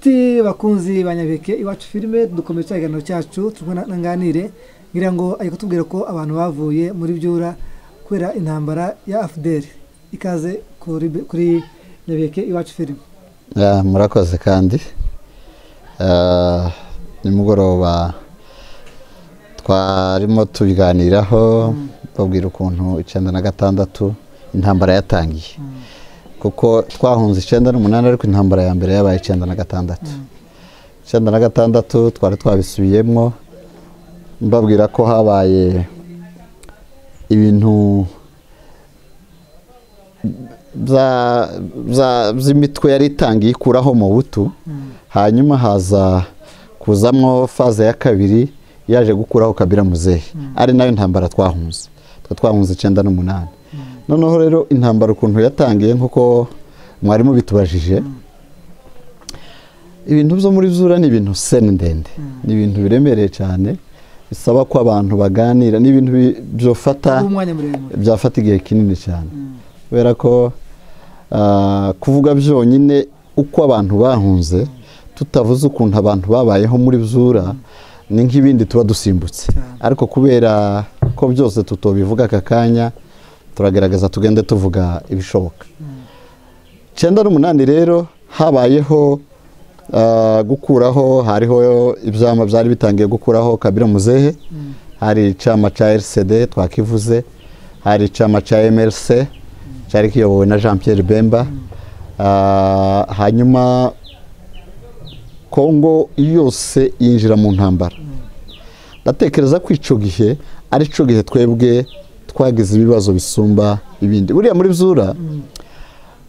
Ati bakunzi ba Nyabeke iwacu filime dukomeje cya kiganiro cyacu turi kumwe na nganire ngira ngo ari kutubwira ko abantu bavuye muri byura kubera intambara ya afuderi ikaze kuri kuri Nyabeke iwacu filime Ya, murakoze kandi Ah, nimugoroba twarimo tubiganiraho babwira ukuntu icyenda na gatandatu intambara yatangiye kuko twahunze icyenda n'umunani ariko intambara ya mbere yabaye icyenda na gatandatu icyenda na gatandatu twari twabisubiyemo mbabwira ko habaye ibintu bya- bya- by'imitwe yari itangiye ikuraho mu butu hanyuma haza kuzamwo faze ya kabiri yaje gukuraho kabira muzehe ari nayo ntambara twahunze twe twahunze icyenda n'umunani noneho rero intambara ukuntu yatangiye nk'uko mwarimu bitubajije ibintu byo muri zura ni ibintu seni ndende ni ibintu biremereye cyane bisaba ko abantu baganira ni ibintu bi- byofata umwanya muremure byafata igihe kinini cyane kubera ko ah, kuvuga byonyine uko abantu bahunze tutavuze ukuntu abantu babayeho muri zura ni nk'ibindi tuba dusimbutse Cyane. ariko kubera ko byose tutobivuga aka kanya turagerageza tugende tuvuga ibishoboka icyenda n'umunani rero habayeho ah, gukuraho hariho ibyama byari bitangiye gukuraho kabira muzehe hari icyama cya rcd twakivuze hari icyama cya mrc cyari kiyobowe na jean pierre bemba Ah, hanyuma kongo yose yinjira mu ntambara ndatekereza ko icyo gihe ari cyo gihe twebwe twagize ibibazo bisumba ibindi buriya muri zura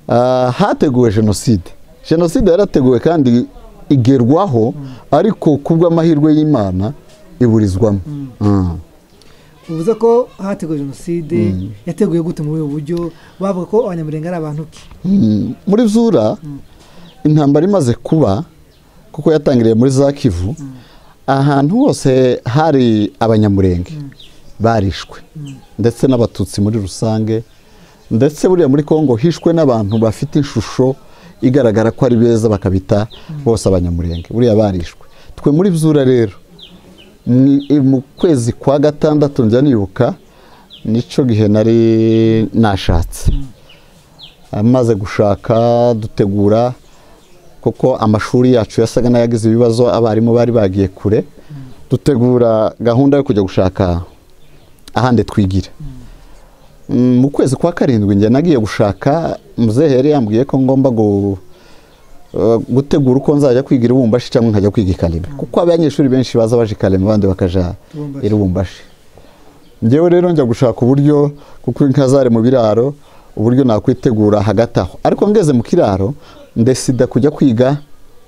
ah, hateguwe jenoside jenoside yarateguwe kandi igerwaho ariko ku bw'amahirwe y'imana iburizwamo Mm. uvuze ko hateguwe jenoside yateguye gute muri ubu buryo bavuga ko abanyamurenge ari abantu ki Mm. muri zura intambara imaze kuba kuko yatangiriye muri za kivu ahantu hose hari abanyamurenge barishwe ndetse n'abatutsi muri rusange ndetse buriya muri kongo hishwe n'abantu bafite ishusho igaragara ko ari beza bakabita bose abanyamurenge buriya barishwe twe muri zura rero mu- i- mu kwezi kwa gatandatu njya nibuka nicyo gihe nari nashatse amaze gushaka dutegura kuko amashuri yacu yasaga n'ayagize ibibazo abarimu bari bagiye kure dutegura gahunda yo kujya gushaka ahandi twigira Mm, mu kwezi kwa karindwi njye nagiye gushaka muzehe yari yambwiye ko ngomba gu- eh, gutegura uko nzajya kwigira ibumbashi cyangwa nkajya kwiga i karema kuko abanyeshuri benshi baza baje i karema abandi bakaja Ibumbashi. i rubumbashi ngewe rero njya gushaka uburyo kuko inka zari mu biraro uburyo nakwitegura hagati aho ariko ngeze mu kiraro ndesida kujya kwiga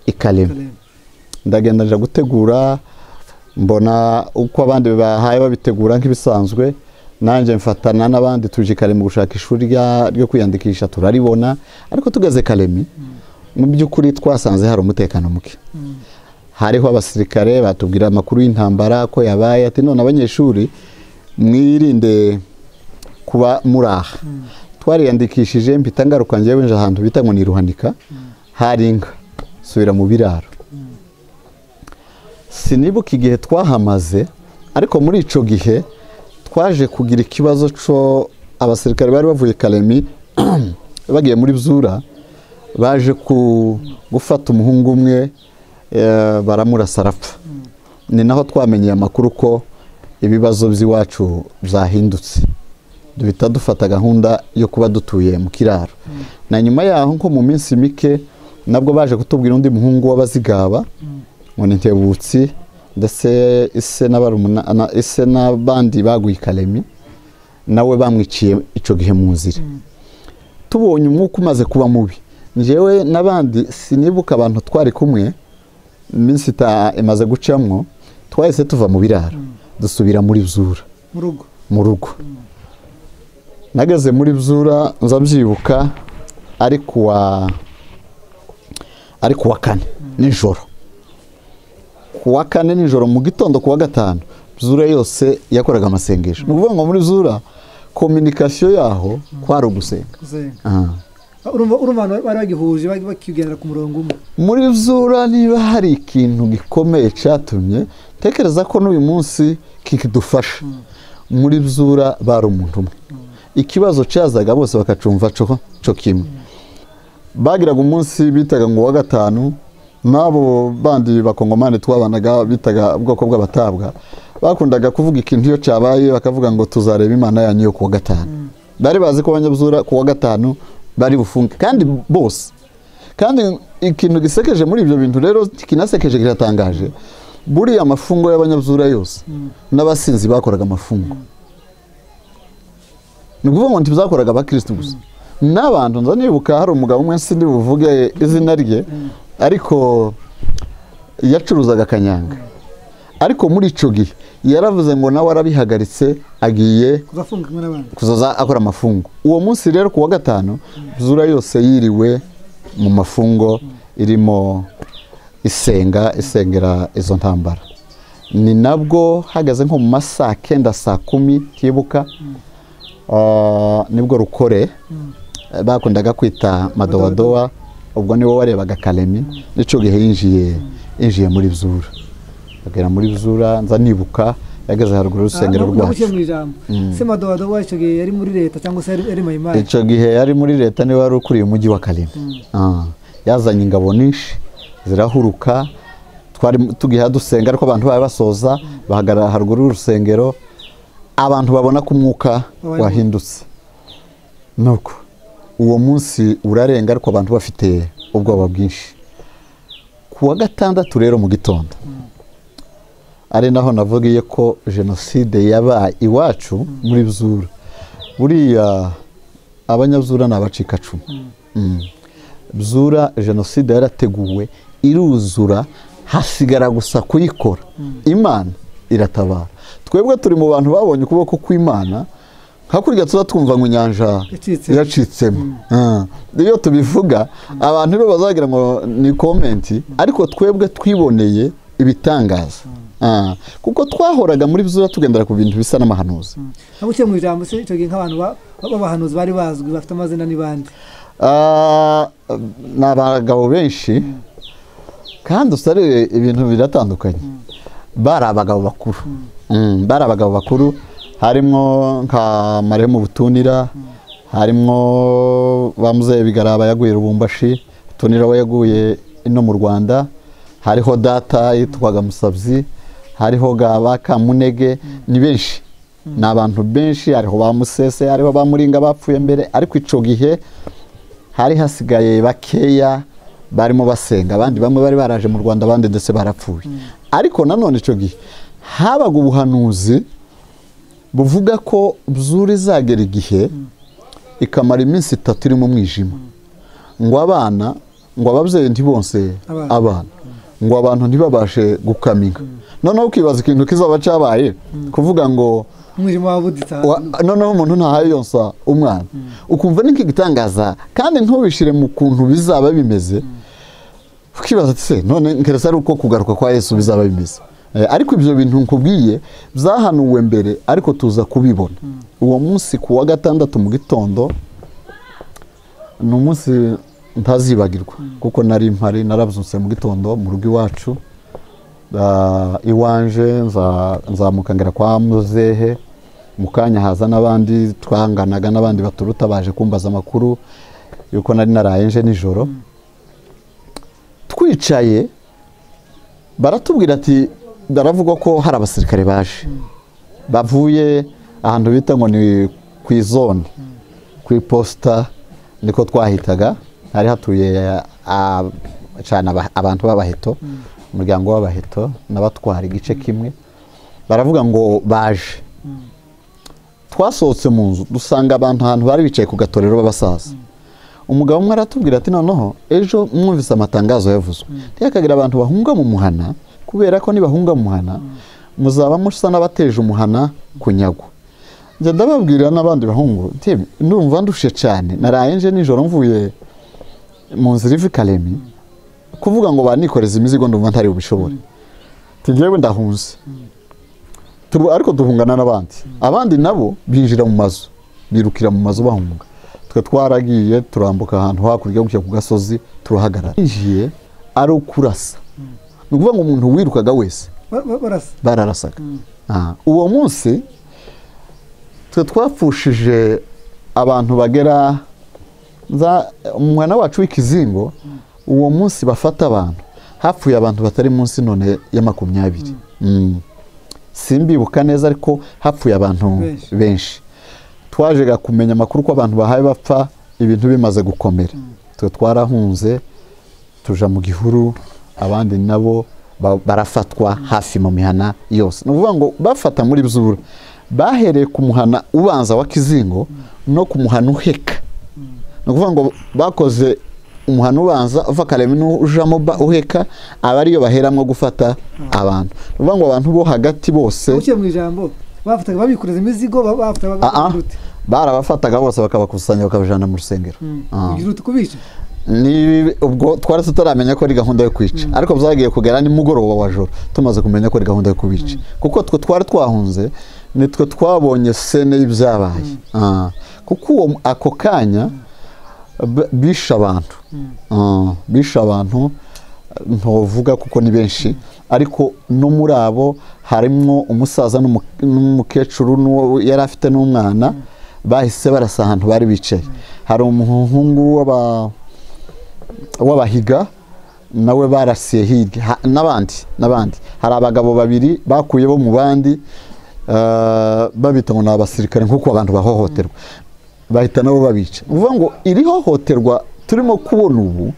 i karema ndagenda nja gutegura mbona uko abandi bahaye babitegura nk'ibisanzwe nanjye mfatana n'abandi tuje i karemi gushaka ishuri rya- ryo kwiyandikisha turaribona ariko tugeze karemi mu by'ukuri twasanze hari umutekano muke hariho abasirikare batubwira amakuru y'intambara ko yabaye ati none abanyeshuri mwirinde kuba muraha twariyandikishije mpita ngaruka ngewe nje ahantu bita ngo ni ruhanika hari inka subira mu biraro sinibuka igihe twahamaze ariko muri icyo gihe twaje kugira ikibazo cyo abasirikare bari bavuye karemi bagiye muri byura baje ku gufata umuhungu umwe eh, baramurasa arapfa ni naho twamenyeye amakuru ko ibibazo by'iwacu byahindutse duhita dufata gahunda yo kuba dutuye mu kiraro na nyuma yaho nko mu minsi mike nabwo baje kutubwira undi muhungu w'abazigaba ngo ni ntebutsi ndetse ise n'abarumuna- na- ise n'abandi baguye i karemi nawe bamwiciye icyo gihe mu nzira tubonye umwuka umaze kuba mubi njyewe n'abandi sinibuka abantu twari kumwe iminsi ita- imaze gucamo twahise tuva mu biraro dusubira muri zura mu rugo mu rugo nageze muri byura nza byibuka ari kuwa ari kuwa kane nijoro kuwa kane nijoro mu gitondo kuwa gatanu byura yose yakoraga amasengesho ni ukuvuga ngo muri byura kominikasiyo yaho kwari ugusenga kuzenga Ah. urumva urumva abantu bari bagihuje bari bakigendera ku murongo umwe muri zura niba hari ikintu gikomeye cyatumye tekereza ko n'uyu munsi kidufasha muri zura bari umuntu umwe ikibazo cyazaga bose bakacumva cyo kimwe bagiraga umunsi bitaga ngo uwa gatanu n'abo bandi bakongomani twabanaga bitaga ubwoko bw'abatabwa bakundaga kuvuga ikintu iyo cyabaye bakavuga ngo tuzareba imana yanyu yo ku wa gatanu bari bazi ko abanyabuzura ku wa gatanu bari bufunge kandi bose kandi ikintu gisekeje muri ibyo bintu rero kinasekeje kiratangaje buriya amafungo y'abanyabuzura yose n'abasinzi bakoraga amafungo ni ukuvuga ngo ntibizakoraga abakirisitu gusa n'abantu nza nibuka hari umugabo umwe sindi buvuge izina rye ariko yacuruzaga akanyanga ariko muri icyo gihe yaravuze ngo nawe arabihagaritse agiye kuzafunga kimwe n'abandi kuzoza akora amafungo uwo munsi rero ku wa gatanu zura yose yiriwe mu mafungo irimo isenga isengera izo ntambara ni nabwo hagaze nko mu masaa kenda saa kumi tibuka ah, nibwo rukore bakundaga kwita madowadowa ubwo niwe warebaga karemi n'icyo gihe yinjiye yinjiye muri zura agera muri zura nza nibuka yageze haruguru y'urusengero rwacu rwacu mu ijambo se madowadowa icyo gihe yari muri leta cyangwa se yari yari mayimari icyo gihe yari muri leta niwe wari ukuriye umujyi wa karemi Ah, yazanye ingabo nyinshi zirahuruka twari tugiha dusenga ariko abantu bari basoza bahagarara haruguru y'urusengero abantu babona ko umwuka Wabaye wahindutse nuko uwo munsi urarenga ariko abantu bafite ubwoba bwinshi ku wa gatandatu rero mu gitondo ari naho navugiye ko jenoside yabaye iwacu muri zura buriya abanyazura ni abacikacumu Mm. zura jenoside yarateguwe iruzura hasigara gusa kuyikora imana iratabara twebwe turi mu bantu babonye ukuboko kw'imana hakurya tuba twumva ngo inyanja Yacitse. yacitsemo Ah. iyo tubivuga abantu rero bazagira ngo ni komenti ariko twebwe twiboneye ibitangaza Ah. kuko twahoraga muri byo tugendera ku bintu bisa n'amahanuzi ntabwo uciye mu ijambo se icyo gihe nk'abantu ba- b'abahanuzi bari bazwi bafite amazina n'ibandi Ah, ni abagabo benshi kandi usare ibintu biratandukanye bari abagabo bakuru Mm, bari abagabo bakuru harimo nka maremu butunira harimo bamuze bigaraba yaguye rubumbashi butunira we yaguye ino mu rwanda hariho data yitwaga musabzi hariho gaba kamunege ni benshi ni abantu benshi hariho ba musese hariho ba muringa bapfuye mbere ariko icyo gihe hari hasigaye bakeya barimo basenga abandi bamwe bari baraje mu rwanda abandi ndetse barapfuye ariko nanone icyo gihe habaga ubuhanuzi buvuga ko zuri izagera igihe ikamara iminsi itatu iri mu mwijima ngo abana ngo ababyeyi ntibonse Abana. abana ngo abantu ntibabashe gukaminga noneho ukibaza ikintu kizaba cyabaye kuvuga ngo umwijima wabuditse ahantu Wa- noneho umuntu ntahayonsa umwana ukumva ni nk'igitangaza kandi ntubishire mu kuntu bizaba bimeze ukibaza ati se none nkeresa ari uko kugaruka kwa yesu bizaba bimeze Eh, ariko ibyo bintu nkubwiye byahanuwe mbere ariko tuza kubibona uwo munsi ku wa gatandatu mu gitondo ni umunsi ntazibagirwa kuko nari mpari narabyutse mu gitondo mu rugo iwacu Ah, iwanje nza- nzamuka ngera kwa muzehe mu kanya haza n'abandi twanganaga n'abandi baturuta baje kumbaza amakuru yuko nari naraye nje nijoro twicaye baratubwira ati baravuga ko hari abasirikare baje bavuye ahantu bita ngo ni ku izone ku iposita niko twahitaga hari hatuye ah, cyane aba- abantu b'abaheto umuryango w'abaheto n'abatwara igice kimwe baravuga ngo baje twasohotse mu nzu dusanga abantu ahantu bari bicaye ku gatorero b'abasaza umugabo umwe aratubwira ati noneho ejo mwumvise amatangazo yavuzwe ntihakagire abantu bahunga mu muhana kubera ko nibahunga mu muhana muzaba musa n'abateje umuhana kunyagwa njya ndababwira n'abandi bahungu nti ndumva ndushe cyane naraye nje nijoro mvuye mu nzira iva i karemi kuvuga ngo banikoreze imizigo ndumva ntari bubishobore nti njyewe ndahunze Turu- ariko duhungana n'abandi abandi nabo binjira mu mazu birukira mu mazu bahunga twe twaragiye turambuka ahantu hakurya gutya ku gasozi turahagarara yinjiye ari ukurasa ni ukuvuga ngo umuntu wirukaga wese Ba- ba- barasa bararasaga Ah, uwo munsi twe twapfushije abantu bagera nza umwana wacu w'ikizingo uwo munsi bafata abantu hapfuye abantu batari munsi none ya makumyabiri Mm. simbibuka neza ariko hapfuye abantu Benshi. benshi twajega kumenya amakuru ko abantu bahaye bapfa ibintu bimaze gukomera twe twarahunze tuja mu gihuru abandi nabo ba- barafatwa hafi mu mihana yose ni ukuvuga ngo bafata muri zura bahereye ku muhana ubanza wa kizingo no ku muhana uheka ni ukuvuga ngo bakoze umuhana ubanza uva kareba n'ujamo ba- uheka aba ariyo baheramo gufata abantu ni ukuvuga ngo abantu bo hagati bose uciye mu ijambo bafataga babikoreza imizigo ba- bafataga Ah, ah. babirute barabafataga bose bakabakusanya bakabajyana mu rusengero Ah. kugira uti kubica ni ubwo twari tutaramenya ko ari gahunda yo kwica ariko byagiye kugera nimugoroba wa joro tumaze kumenya ko ari gahunda yo kubica kuko twe twari twahunze nitwe twabonye sene y'ibyabaye Ah, kuko uwo ako kanya b- bishe abantu Ah, bishe abantu ntuvuga kuko ni benshi ariko no muri abo harimo umusaza n'umu- n'umukecuru n'uwo yari afite n'umwana bahise barasa ahantu bari bicaye hari umuhungu w'aba w'abahiga nawe barasiye hirya Ha- n'abandi n'abandi hari abagabo babiri bakuye bo mu bandi eh, babita ngo ni abasirikare nk'uko abantu bahohoterwa bahita nabo babica ni ukuvuga ngo iri hohoterwa turimo kubona ubu si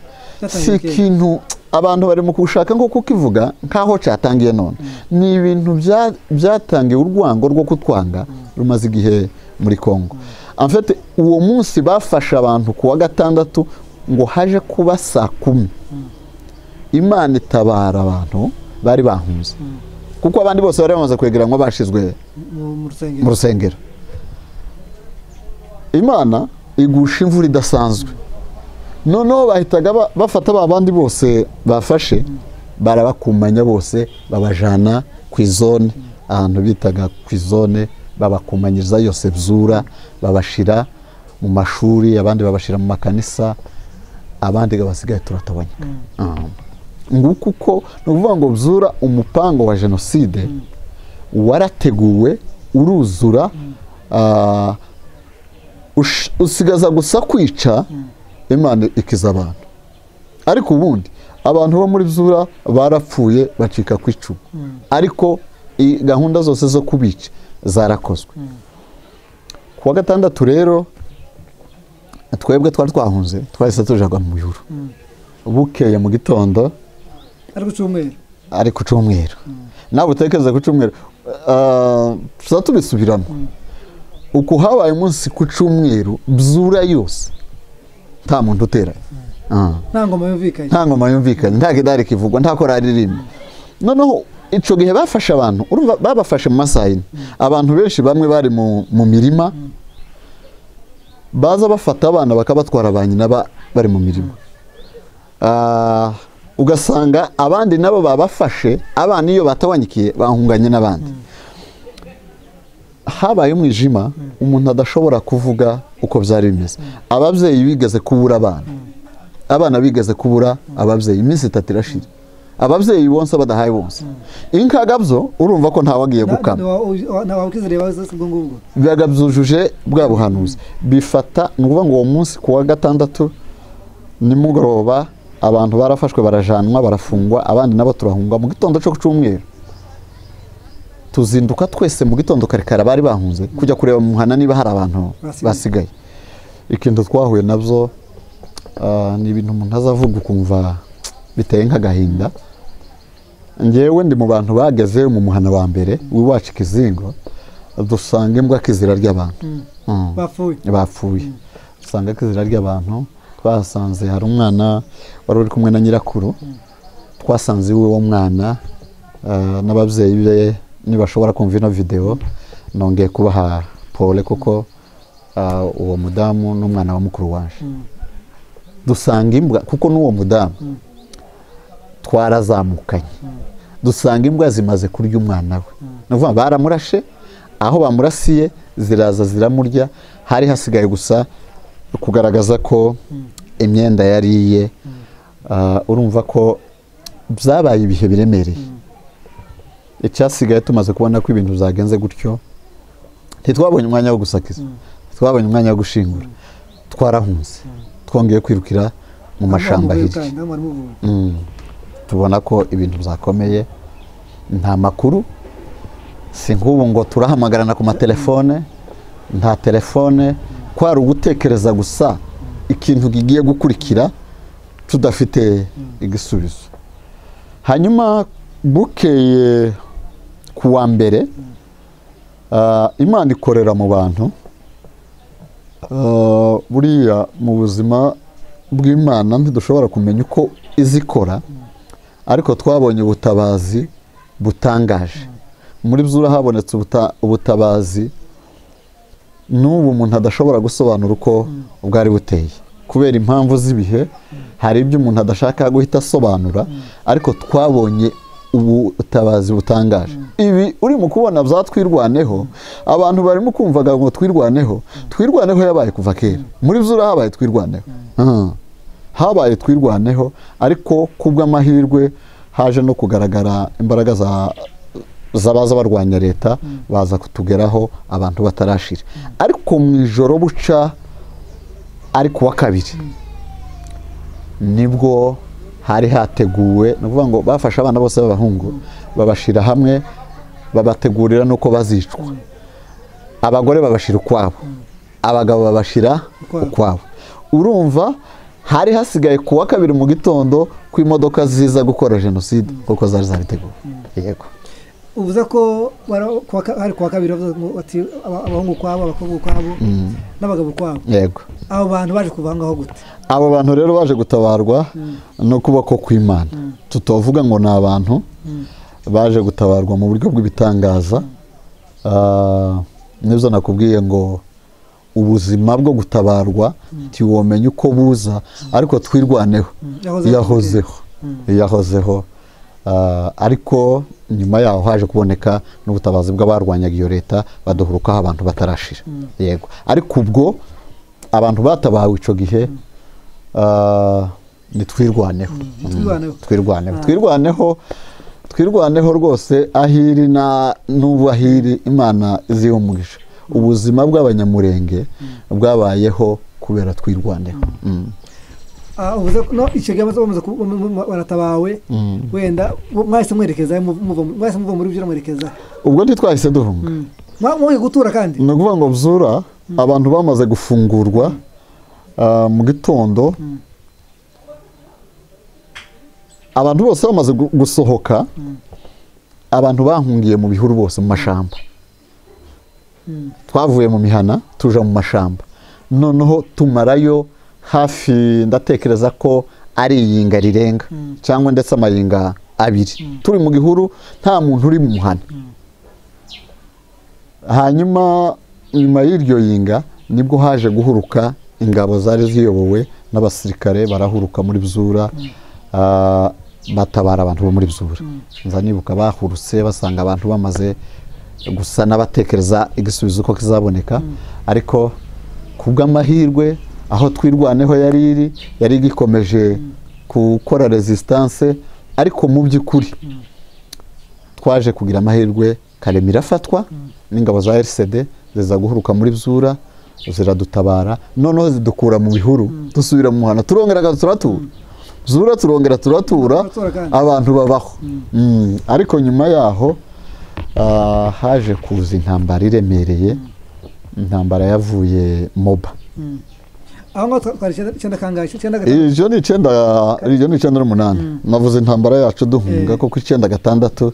Cyatangiye kera. ikintu abantu bari mu gushaka nko kukivuga nk'aho cyatangiye none ni ibintu bya- byatangiye urwango rwo kutwanga rumaze igihe muri congo En fait, uwo munsi bafashe abantu ku wa gatandatu ngo haje kuba saa kumi imana itabara abantu bari bahunze kuko abandi bose bari bamaze kwegeranwa bashizwe mu mu rusengero mu rusengero imana igusha imvura idasanzwe noneho bahitaga ba- bafata ba bandi bose bafashe barabakumanya bose babajyana ku izone ahantu bitaga ku izone babakumanyiriza yose byura babashyira mu mashuri abandi babashyira mu makanisa abandi basigaye turatabanyika Ah. nguko uko ni ukuvuga ngo byura umupango wa jenoside warateguwe uruzura ah, ush- usigaza gusa kwica imana ikiza abantu ariko ubundi abantu bo muri zura barapfuye bacika ku icumu ariko i- gahunda zose zo kubica zarakozwe ku wa gatandatu rero twebwe twari twahunze twahise tujaga mu bihuru bukeye mu gitondo ari ku cyumweru ari ku cyumweru nawe utekereza ku cyumweru ah, tuzaba tubisubiramo uku habaye umunsi ku cyumweru byura yose nta muntu uteranye Ah. nta ngoma yumvikanye nta ngoma yumvikanye nta gidari kivugwa nta korari irimwe noneho icyo gihe bafashe abantu urumva babafashe mu masaha yine abantu benshi bamwe bari mu mu mirima baza bafata abana bakabatwara ba nyina ba- bari mu mirima Ah, ugasanga abandi nabo babafashe abana iyo batabanyikiye bahunganye n'abandi habaye umwijima umuntu adashobora kuvuga uko byari bimeze ababyeyi bigeze kubura abana abana bigeze kubura ababyeyi iminsi itatu irashira ababyeyi bonsa badahaye bonsa inkagabyo urumva ko ntawagiye gukama ntawakizere bazase ubwo ngubwo bibaga byujuje bwa buhanuzi bifata ni ukuvuga ngo uwo munsi ku wa gatandatu nimugoroba abantu barafashwe barajanwa barafungwa abandi nabo turahungwa mu gitondo cyo ku cyumweru tuzinduka twese mu gitondo kare kare bari bahunze kujya kureba mu muhanda niba hari abantu Basigaye. basigaye ikintu twahuye nabyo ah, ni ibintu umuntu azavuga ukumva biteye nk'agahinda ngewe ndi mu bantu bageze mu muhana wa mbere w'iwacu ikizingo dusanga imbwa kizira ry'abantu Mm. bapfuye bapfuye dusanga kizira ry'abantu twasanze hari umwana wari uri kumwe na nyirakuru twasanze iwe wo mwana ah, n'ababyeyi be nibashobora kumva ino videwo nongeye kubaha pole kuko ah, uwo mudamu n'umwana wa mukuru waje dusanga imbwa kuko n'uwo mudamu twarazamukanye dusanga imbwa zimaze kurya umwana we ni ukuvuga baramurashe aho bamurasiye ziraza ziramurya hari hasigaye gusa kugaragaza ko imyenda yariye ah, urumva ko byabaye ibihe biremereye icyasigaye tumaze kubona ko ibintu byagenze gutyo ntitwabonye umwanya wo gusakiza ntitwabonye umwanya wo gushingura twarahunze twongeye kwirukira mu mashyamba hirya Mm. tubona ko ibintu byakomeye nta makuru si nk'ubu ngo turahamagarana ku matelefone nta telefone kwari ugutekereza gusa ikintu kigiye gukurikira tudafite igisubizo hanyuma bukeye ku wa mbere ah, imana ikorera mu bantu Ah, buriya mu buzima bw'imana ntidushobora kumenya uko izikora ariko twabonye ubutabazi butangaje muri byura habonetse ubuta- ubutabazi n'ubu umuntu adashobora gusobanura uko bwari buteye kubera impamvu z'ibihe hari ibyo umuntu adashaka guhita asobanura ariko twabonye ubutabazi butangaje ibi urimo kubona byatwirwaneho abantu barimo kumvaga ngo twirwaneho twirwaneho yabaye kuva kera muri byura habaye twirwaneho Ah habaye twirwaneho ariko kubw'amahirwe haje no kugaragara imbaraga za- z'abaza barwanya leta baza kutugeraho abantu batarashira ariko mu ijoro buca ari ku wa kabiri nibwo hari hateguwe ni ukuvuga ngo bafashe abana bose b'abahungu babashyira hamwe babategurira n'uko bazicwa abagore babashyira ukwabo abagabo babashyira Ukwabo. ukwabo urumva hari hasigaye ku wa kabiri mu gitondo ko imodoka ziza gukora jenoside kuko zari zabiteguwe yego uvuze ko wara- ku wa ka- hari kuwa kabiri bavuga ngo bati aba- abahungu kwabo abakobwa kwabo n'abagabo kwabo yego abo bantu baje kuva aho ngaho gute abo bantu rero baje gutabarwa n'ukuboko kw'imana tutavuga ngo ni abantu baje gutabarwa mu buryo bw'ibitangaza Ah, nibyo nakubwiye ngo ubuzima bwo gutabarwa ntiwomenya uko buza ariko twirwaneho yahozeho. yahozeho yahozeho Ah, ariko nyuma yaho haje kuboneka n'ubutabazi bw'abarwanyaga iyo leta baduhurukaho abantu batarashira yego ariko ubwo abantu batabawe icyo gihe ah, nitwirwaneho nitwirwaneho. Mm, twirwaneho twirwaneho twirwaneho rwose ahiri na n'ubu ahiri imana iziho umugisha ubuzima bw'abanyamurenge bwabayeho kubera twirwaneho Mm. Ah, uvuze ko no icyo gihe bamaze- bamaze ku- bamaze- baratabawe wenda mu- mwahise mwerekeza mu- muva mu- mwahise muva muri byura mwerekeza ubwo ntitwahise duhunga Mwa- mwaje gutura kandi ni ukuvuga ngo byura abantu bamaze gufungurwa ah, mu gitondo abantu bose bamaze gu- gusohoka abantu bahungiye mu bihuru bose mu mashamba twavuye mu mihana tuja mu mashamba noneho tumarayo hafi ndatekereza ko ari iyinga rirenga cyangwa ndetse amayinga abiri turi mu gihuru nta muntu uri mu muhana hanyuma nyuma y'iryo yinga nibwo haje guhuruka ingabo zari ziyobowe n'abasirikare barahuruka muri bzura ah, batabara abantu bo muri bzura nza nibuka bahurutse basanga abantu bamaze gusa n'abatekereza igisubizo uko kizaboneka ariko ku bw'amahirwe aho twirwaneho yari iri yari igikomeje gukora resistance ariko mu by'ukuri twaje kugira amahirwe karema irafatwa n'ingabo za RCD ziza guhuruka muri byura ziradutabara noneho zidukura mu bihuru dusubira mu muhana turongera turatura byura turongera turatura Turatura kandi. abantu babaho Mm. ariko nyuma yaho ah, haje kuza intambara iremereye intambara yavuye moba aho ngaho twa- twari icyenda- icyenda kangahe icyenda gatanu iryo ni icyenda iryo ni icyenda n'umunani navuze intambara yacu duhunga Eh. kuko icyenda gatandatu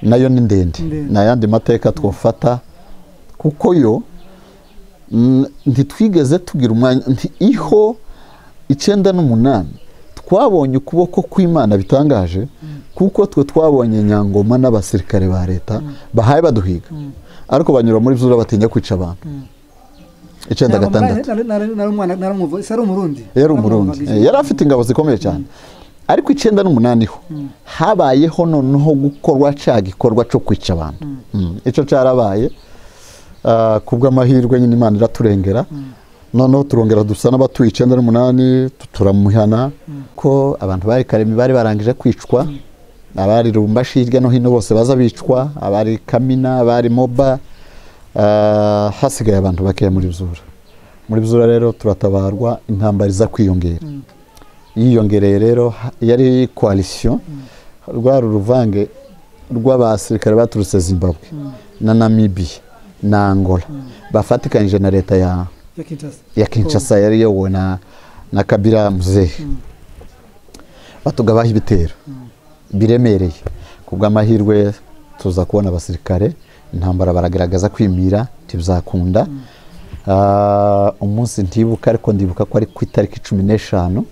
nayo ni ndende Ndende. ni ayandi mateka twafata kuko yo mm, ntitwigeze tugira umwanya nti iho icyenda n'umunani twabonye ukuboko kw'imana bitangaje kuko twe twabonye nyangoma n'abasirikare ba leta bahaye baduhiga ariko banyura muri byura batinya kwica abantu icyenda Ntabwo gatandatu nari- nari- nari- nari umwana- nari umuvu- ese ari umurundi yari umurundi Naramwumvaga Eh, yari afite ingabo zikomeye cyane ariko icyenda n'umunani ho habayeho noneho gukorwa cya gikorwa cyo kwica abantu Mm. icyo cyarabaye Ah, ku bw'amahirwe nyine imana iraturengera noneho turongera dusa n'abatuye icyenda n'umunani turamuhana ko abantu bari karemi bari barangije kwicwa abari rumbashi hirya no hino bose baza bicwa abari kamina abari moba ah, hasigaye abantu bakeya muri zura muri zura rero turatabarwa intambara iza kwiyongera yiyongereye rero ha- yari koalisiyo rwa ruvange rw'abasirikare baturutse zimbabwe na namibiya na angola bafatikanyije na leta ya ya kinshasa ya Kinshasa yari yowe na na Kabila Muzehe batugabaho ibitero biremereye kubw'amahirwe tuza kubona abasirikare intambara baragaragaza kwimira ntibizakunda Ah, umunsi ntibuka ariko ndibuka ko ari ku itariki cumi n'eshanu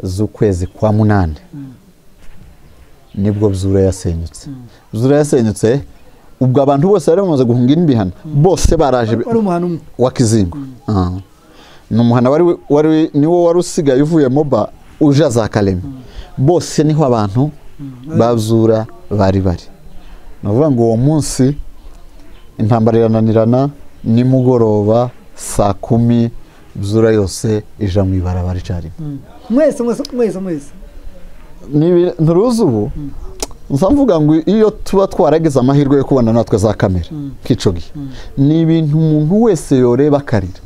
z'ukwezi kwa munani nibwo Bzura yasenyutse Bzura yasenyutse ubwo abantu bose bari bamaze guhunga inbihano bose baraje wari umuhano umwe wa kizingo Ah. ni umuhana wari wari niwo wari usigaye uvuye moba uje za karema bose niho abantu bazura bari bari ni ukuvuga ngo uwo munsi intambara irananirana nimugoroba saa kumi zura yose ija mu ibarabara icyarimwe mwese mwese mwese mwese Nibi- nturuzi ubu nza mvuga ngo iyo tuba twaragize amahirwe yo kubona natwe za kamera kicogi ni ibintu umuntu wese yoreba akarira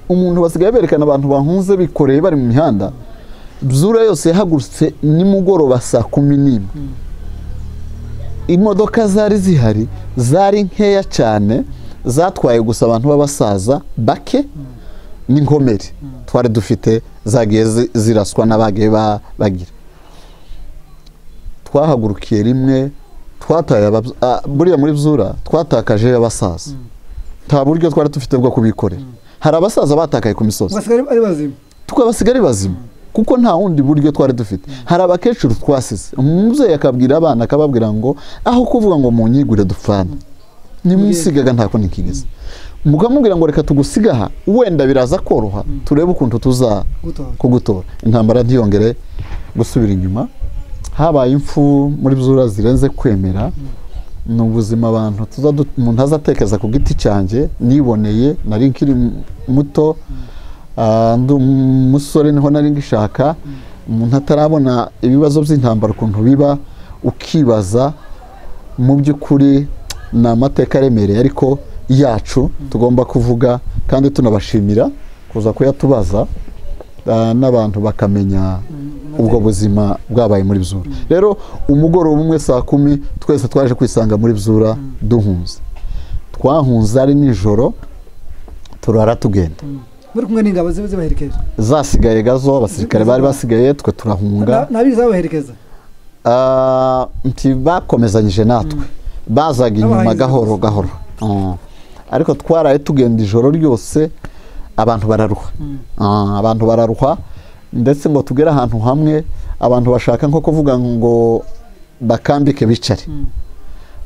umuntu basigaye berekana abantu bahunze bikoreye bari mu mihanda byura yose yahagurutse nimugoroba saa kumi n'imwe imodoka zari zihari zari nkeya cyane zatwaye gusa abantu b'abasaza bake n'inkomere twari dufite zagiye zi- ziraswa n'abagiye ba- bagira twahagurukiye rimwe twataye ababz- ah, buriya muri byura twatakaje abasaza nta buryo twari dufite bwo kubikorera hari abasaza batakaye ku misozi mubasigare ari bazima twabasigare bazima kuko nta wundi buryo twari dufite hari abakecuru twasize umubyeyi akabwira abana akababwira ngo aho kuvuga ngo munyigure dupfane nimwisigaga ntako nikigeze mukamubwira ngo reka tugusige aha wenda biraza koroha turebe ukuntu tuza gutora kugutora intambara ntiyongere gusubira inyuma habaye impfu muri byura zirenze kwemera ni ubuzima abantu tuza du- umuntu azatekereza ku giti cyanjye niboneye nari nkiri mu- muto ah, ndi umusore niho nari ngishaka umuntu atarabona ibibazo by'intambara ukuntu biba ukibaza mu by'ukuri ni amateka aremereye ariko yacu tugomba kuvuga kandi tunabashimira kuza kuyatubaza ah, n'abantu bakamenya ubwo buzima bwabaye muri Bzura rero umugoroba umwe saa kumi twese twaje kwisanga muri Bzura duhunze twahunze ari nijoro turara tugenda muri kumwe n'ingabo ziba zibaherekeje zasigaye gazo abasirikare bari basigaye twe turahunga Na- ntabiri zabaherekeza Ah, nti bakomezanyije natwe bazaga inyuma N'abahanzi gahoro bakuze. gahoro Ah. ariko twaraye tugenda ijoro ryose abantu bararuha Ah, abantu bararuha ndetse ngo tugere ahantu hamwe abantu bashaka nko kuvuga ngo bakambike bicare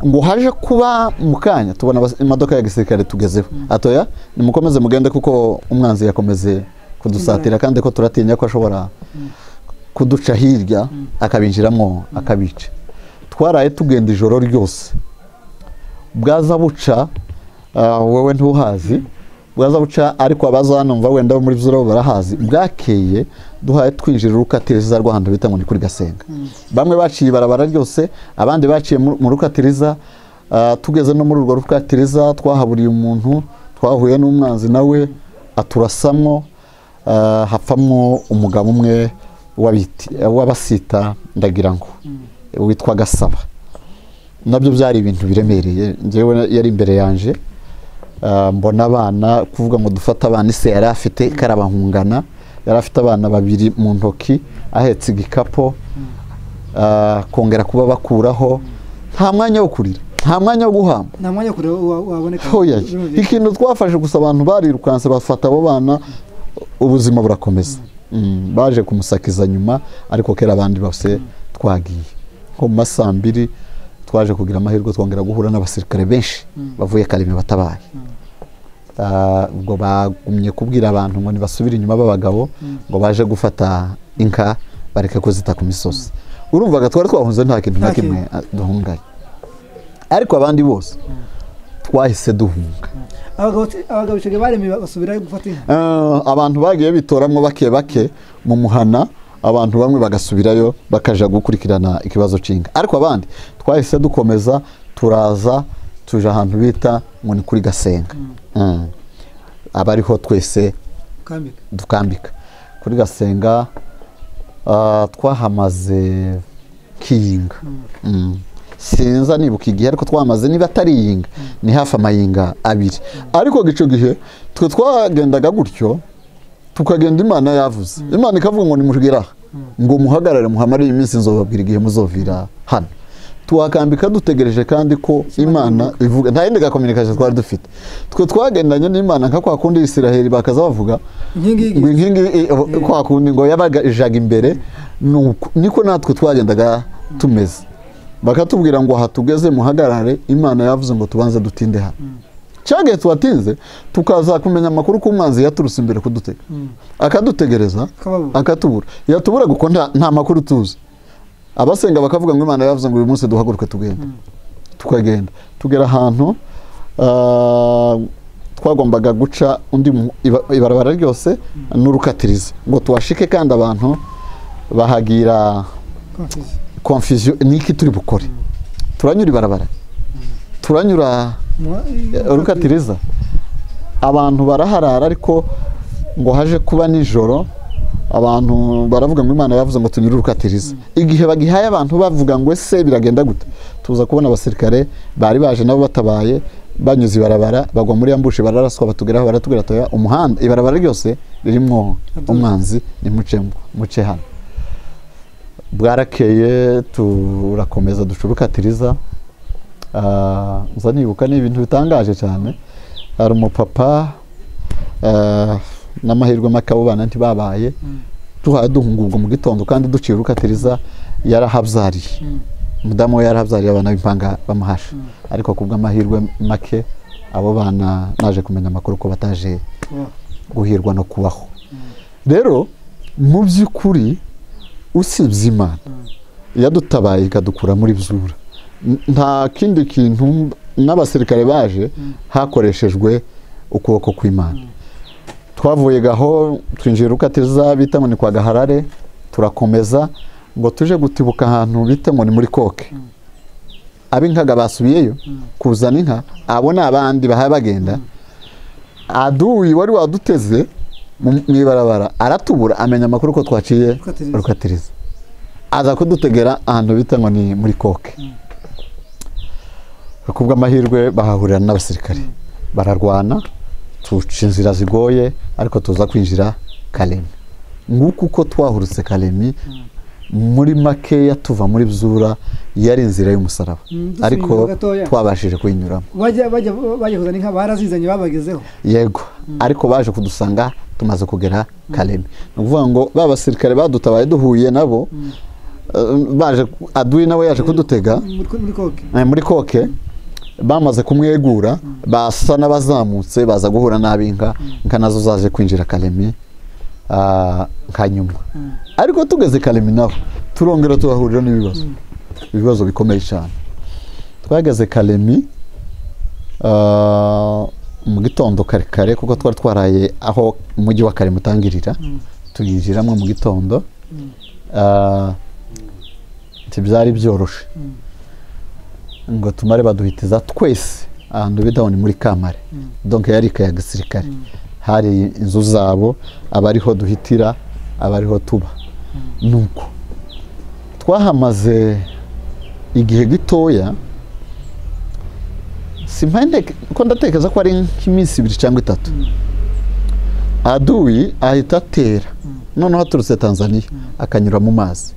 ngo haje kuba mu kanya tubona abas- imodoka ya gisirikare tugezeho atoya nimukomeze mugende kuko umwanzi yakomeze kudusatira kandi ko turatinya ko ashobora kuduca hirya akabinjiramo akabica twaraye tugenda ijoro ryose bwaza buca ah, wowe ntuhazi bwaza buca ariko abaza hano mva wenda bo muri zoro barahazi bwakeye duhaye twinjira urukatiriza rw'ahantu bita ngo ni kuri gasenga bamwe baciye ibarabara ryose abandi baciye mu mu rukatiriza ah, tugeze no muri urwo rukatiriza twahaburiye umuntu twahuye n'umwanzi nawe aturasamwo Ah, hapfamwo umugabo umwe w'abiti- w'abasita ndagira ngo witwa gasaba nabyo byari ibintu biremereye njyewe yari imbere yanjye Ah, mbona abana kuvuga ngo dufate abana ise yari afite karabahungana yari afite abana babiri mu ntoki ahetse igikapu ah, kongera kuba bakuraho nta mwanya wo kurira nta mwanya wo guhamba nta mwanya kure wa- waboneka Oya, ikintu twafashe gusa abantu barirukanse bafata abo bana ubuzima burakomeza Mm, baje kumusakiza nyuma ariko kera abandi bose twagiye nko mu ma saa mbiri twaje kugira amahirwe twongera guhura n'abasirikare benshi bavuye kareme batabaye Ah, ubwo bagumye kubwira abantu ngo ntibasubire inyuma b'abagabo ngo baje gufata inka bareke kuzita ku misozi urumvaga twari twahunze nta kintu na Nta kintu. kimwe ah, duhunganye ariko abandi bose twahise duhunga abagabo abagabo icyo gihe baremeye basubira gufata inka Eh, abantu bagiye bitoramo bake bake mu muhana abantu bamwe bagasubirayo bakaja gukurikirana ikibazo cy'inka ariko abandi twahise dukomeza turaza tuja ahantu bita ngo ni kuri gasenga Mm. abariho twese ukambika dukambika kuri gasenga ah, twahamaze kiyinga Mm. sinza nibuka igihe ariko twahamaze niba atari iyinga ni hafi amayinga abiri ariko icyo gihe twe twagendaga gutyo tukagenda imana yavuze imana ikavuga ngo nimugere aha ngo muhagarare muhamarire iminsi nzobabwira igihe muzovira hano tuhakambika dutegereje kandi ko imana ivuga nta yindi gakominikasiyo twari dufite twe twagendanye n'imana nka kwa kundi isiraheli bakaza bavuga inkingi ngo y'igiti inkingi i- i- kwa kundi ngo yabajaga imbere nuko- niko natwe twagendaga tumeze bakatubwira ngo aha tugeze muhagarare imana yavuze ngo tubanze dutinde hano cyagiye tuwatinze tukaza kumenya amakuru ko umwanzi yaturutse imbere kudutega akadutegereza Akababura. akatubura yatubura kuko nta nta makuru tuzi abasenga bakavuga ngo imana yavuze ngo uyu munsi duhaguruke tugende tukagenda tugera ahantu ah, twagombaga guca undi mu- iba- ibarabara ryose n'urukatirizi ngo tuhashike kandi abantu bahagira konfizi confusion ni iki turi bukore turanyura ibarabara turanyura Mwa- rukatiriza abantu baraharara ariko ngo haje kuba nijoro abantu baravuga ngo imana yavuze ngo tunyure urukatiriza igihe bagihaye abantu bavuga ngo ese biragenda gute tuza kubona abasirikare bari baje nabo batabaye banyuze ibarabara bagwa muri ambushi bararaswa batugeraho baratubwira tuya umuhanda ibarabara ryose ririmo umwanzi nimucemo muce hano bwarakeye turakomeza duca urukatiriza Ah, nza nibuka ni ibintu bitangaje cyane hari umupapa ah, n'amahirwe makabubana ntibabaye duhaye duhunga ubwo mu gitondo kandi duciye urukatiriza yarahabyariye umudamu we yarahabyariye abana b'impanga bamuhasha ariko ku bw'amahirwe make abo bana naje kumenya amakuru ko bataje kubaho. guhirwa no kubaho rero mu by'ukuri usibye imana yadutabaye ikadukura muri byura N- nta kindi kintu mb- n'abasirikare baje hakoreshejwe ukuboko kw'imana twavuye gaho twinjiye rukatiza bita ngo ni kwa gaharare turakomeza ngo tuje gutibuka ahantu bita ngo ni muri koke ab'inkaga basubiyeyo kuzana inka abo ni abandi bahaba bagenda aduyi wari waduteze mu mu ibarabara aratubura amenya amakuru ko twaciye Rukatiriza. rukatiriza aza kudutegera ahantu bita ngo ni muri koke ku bw'amahirwe bahahurira n'abasirikare bararwana tuca inzira zigoye ariko tuza kwinjira karemi nguko uko twahurutse karemi muri makeya tuva muri byura yari inzira y'umusaraba Mm, dusubiye ariko inyuma gatoya. twabashije kuyinyuramo bajya bajya bajya kuzana inka barazizanye babagezeho yego ariko baje kudusanga tumaze kugera karemi ni ukuvuga ngo ba basirikare badutabaye duhuye nabo eh, baje ku- aduyi nawe yaje kudutega muri muri koke eh, muri koke bamaze kumwegura basa n'abazamutse baza guhura n'ab'inka inka nazo zaje kwinjira karemi ah, nka nyuma ariko tugeze karemi naho turongera tubahurira n'ibibazo ibibazo bikomeye cyane twageze karemi ah, mu gitondo kare kare kuko twari twaraye aho umujyi wa karemi utangirira tuyinjiramo mu gitondo Ah, ntibyari byoroshe ngo tumare baduhitiza twese ahantu bita ngo ni muri kamare donc yari ikaya gisirikare hari inzu zabo abariho duhitira abariho tuba nuko twahamaze igihe gitoya simpande ko ndatekereza ko ari nk'iminsi ibiri cyangwa itatu aduyi ahita atera noneho aturutse tanzaniya akanyura mu mazi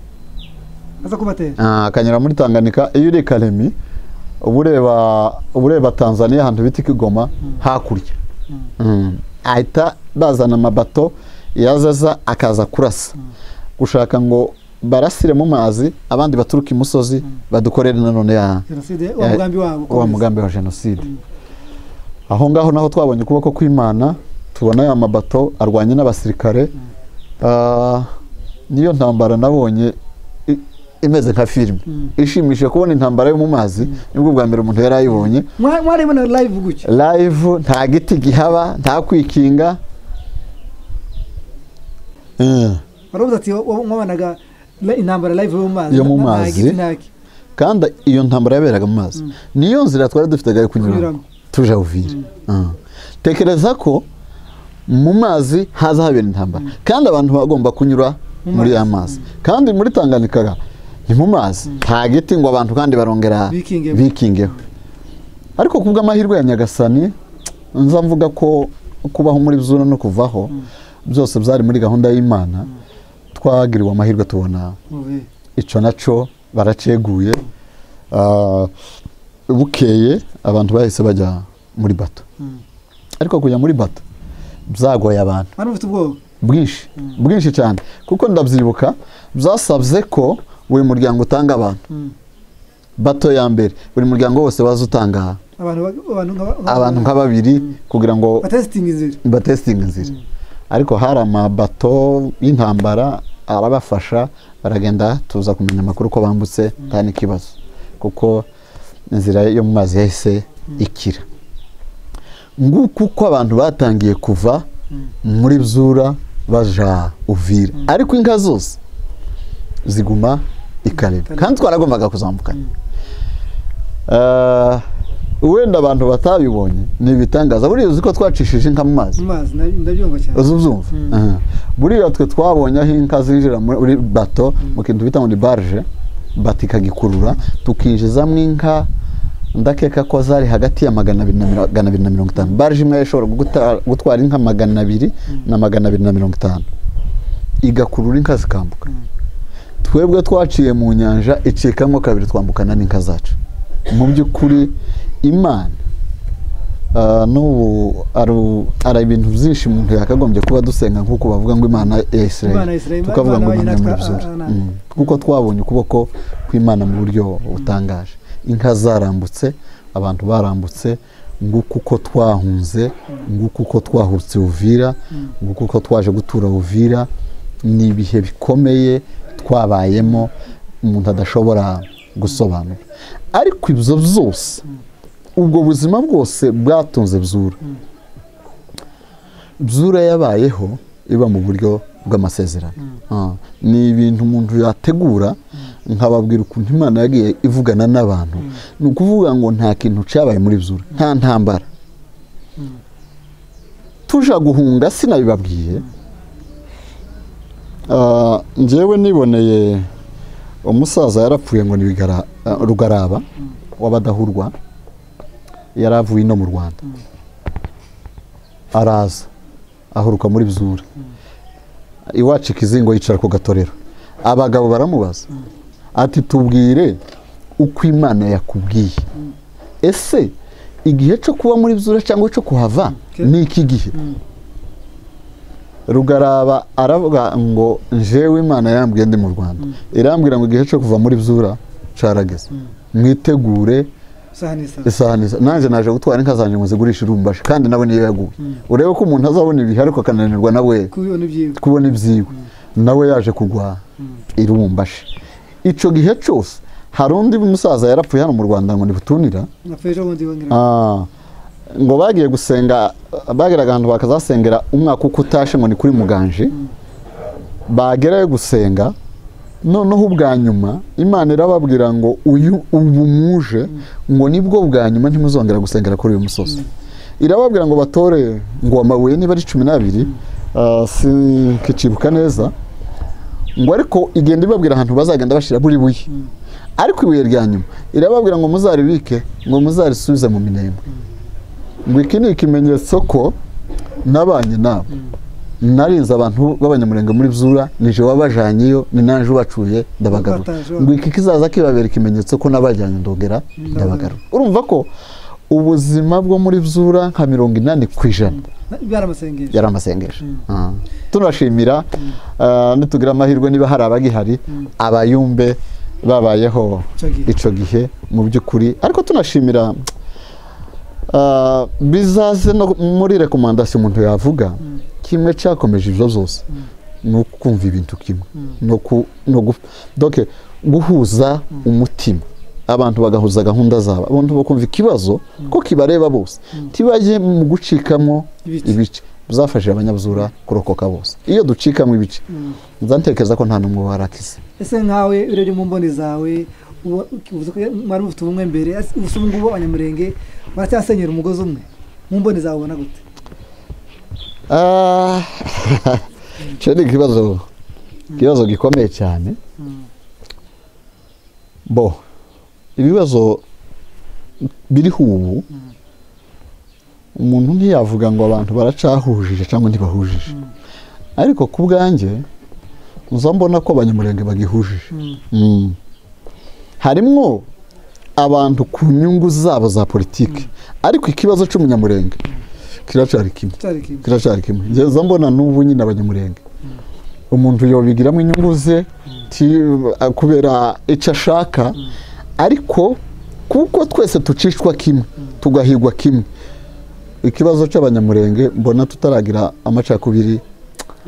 aza kubatera Ah, akanyura muri tanganika iyo uri i karemi uba ureba- uba ureba tanzaniya ahantu bita ikigoma hakurya Mm. ahita bazana amabato yazaza akaza kurasa gushaka ngo barasire mu mazi abandi baturuka imusozi badukorere nanone ya jenoside wa ya- mugambi wabo wa ukomeza. mugambi wa jenoside aho ngaho naho twabonye ukuboko kw'imana tubona aya mabato arwanye n'abasirikare Ah, niyo ntambara nabonye i- imeze nka filime ishimishije kubona intambara yo mu mazi nibwo bwa mbere umuntu yari ayibonye mwarayibona live gutya live nta giti gihaba nta kwikinga Eh. waravuze ati wa- mwabanaga la- intambara live yo mu mazi Yo mu nta- nta mazi. giti, nta ki. kandi iyo ntambara yaberaga mu mazi niyo nzira twari dufitaga yo kunyuramo Kunyuramo. tuja uvira tekereza ko mu mazi haza habera intambara kandi abantu bagomba kunyura Mu muri ya mazi kandi muri tanganika ni mu mazi nta giti ngo abantu kandi barongera Bikingeho. bikingeho ariko ku bw'amahirwe ya nyagasani nza mvuga ko kubaho muri zuna no kuvaho byose byari muri gahunda y'imana twagiriwe amahirwe tubona Uve. icyo nacyo baraceguye Ah, bukeye abantu bahise bajya muri bato Mm. ariko kujya muri bato byagoye abantu Wari ufite ubwoba bwinshi bwinshi cyane kuko ndabyibuka byasabye ko buri muryango utanga abantu Mm. bato ya mbere buri muryango wose waza utanga abantu ba- abantu nka- nka- abantu nka babiri kugira ngo batesitinga inzira batesitinga inzira ariko hari amabato y'intambara arabafasha baragenda tuza kumenya amakuru ko bambutse nta n'ikibazo kuko inzira yo mu mazi yahise ikira nguku uko abantu batangiye kuva muri byura baja uvira ariko inka zose ziguma i karere kandi twaragombaga kuzambukana Ah, wenda abantu batabibonye ni ibitangaza buriya uzi ko twacishije inka mu mazi mu mazi nda- ndabyumva cyane uzubyumva buriya twe twabonye aho inka zinjira muri bato mu kintu bita muri barge bato ikagikurura tukinjizamo inka ndakeka ko zari hagati ya magana abiri na miro- magana abiri na mirongo itanu barge imwe ishobora guta- gutwara inka magana abiri na magana abiri na mirongo itanu igakurura inka zikambuka twebwe twaciye mu nyanja icikamo kabiri twambukana n'inka zacu mu by'ukuri imana ah, n'ubu aru- ari ibintu byinshi umuntu yakagombye kuba dusenga nk'uko bavuga ngo imana ya Imana ya isirayeli Isirayeli, tukavuga ngo Imana imana ya yitwa- murabizora ah, ah, Mm. kuko twabonye ukuboko kw'imana mu buryo butangaje inka zarambutse abantu barambutse nguko uko twahunze nguko uko twahutse uvira nguko uko twaje gutura uvira ni ibihe bikomeye twabayemo umuntu adashobora gusobanura ariko ibyo byose ubwo buzima bwose bwatunze bzura bzura yabayeho iba mu buryo bw'amasezerano Ah, ni ibintu umuntu yategura nkababwira ukuntu imana yagiye ivugana n'abantu ni ukuvuga ngo nta kintu cyabaye muri bzura nta ntambara tuja guhunga sinabibabwiye Ah, njyewe niboneye umusaza yarapfuye ngo ni Bigara- ah, rugaraba w'abadahurwa yari avuye ino mu rwanda araza ahuruka muri bizura iwacu ikizingo yicara ku gatorero abagabo baramubaza ati tubwire uko imana yakubwiye ese igihe cyo kuba muri bizura cyangwa cyo kuhava ni iki gihe rugaraba aravuga ngo njewe imana yambwiye ndi mu rwanda irambwira ngo igihe cyo kuva muri bizura carageze mwitegure isaha n'isaha isaha n'isaha nanjye naje gutwara inka zanjye ngo zigurishe irumbashi kandi nawe niyo yaguye urebe ko umuntu azabona ibihe ariko akananirwa nawe kubibona ibyiwe kubona ibyiwe nawe yaje kugwa irumbashi icyo gihe cyose hari undi musaza yarapfuye hano mu rwanda ngo ntibutunira napfa ejo bundi bongera Ah, ngo bagiye gusenga bageraga ahantu bakazasengera umwaka uko utashe ngo ni kuri muganje bagerayo gusenga noneho ubwa nyuma imana irababwira ngo uyu ubu muje ngo nibwo bwa nyuma ntimuzongera gusengera kuri uyu musozi irababwira ngo batore ngo amabuye niba ari cumi n'abiri ah, sinkikibuka neza ngo ariko igenda ibabwira ahantu bazagenda bashyira buri buye ariko ibuye rya nyuma irababwira ngo muzaribike ngo muzarisubize mu minembwe ngo iki ni ikimenyetso ko nabanye nabo narinze abantu b'abanyamurenge muri byura nije wabajanyeyo ni naje ubacuye ndabagarura Ubataje. ngo iki kizaza kibabera ikimenyetso ko nabajyanye ndogera ndabagarura urumva ko ubuzima bwo muri byura nka mirongo inani ku ijana byari amasengesho yari amasengesho Ah. tunashimira ah, nitugira amahirwe niba hari abagihari abayumbe babayeho Ico gihe. icyo gihe mu by'ukuri ariko tunashimira ah, bizaze no muri rekomandasiyo umuntu yavuga kimwe cyakomeje ibyo byose ni ukumva ibintu kimwe no ku no gu- doke guhuza umutima abantu bagahuza gahunda zabo abantu bakumva ikibazo ko kibareba bose ntibajye mu gucikamo Ibice. ibice bizafashije abanyabuzura kurokoka bose iyo ducikamo ibice nzantekereza ko nta n'umwe warakize ese nkawe urebye mu mboni zawe uba- uvuze ko mwari mufite ubumwe mbere ese gusa ubu ngubu abanyamurenge baracyasenyera umugozi umwe mu mboni zawe ubona gute Ah, icyo ni ikibazo ikibazo gikomeye cyane bo ibibazo biriho ubu umuntu ntiyavuga ngo abantu baracahujije cyangwa ntibahujije ariko ku bwanjye uza mbona ko abanyamurenge bagihujije Mm. harimwo abantu ku nyungu zabo za politiki ariko ikibazo cy'umunyamurenge kiracyari kimwe cyari kimwe kiracyari kimwe ngeza mbona n'ubu nyine abanyamurenge umuntu yobigiramo inyungu ze ti- a- kubera icyo ashaka ariko kuko twese tucishwa kimwe tugahigwa kimwe ikibazo cy'abanyamurenge mbona tutaragira amacakubiri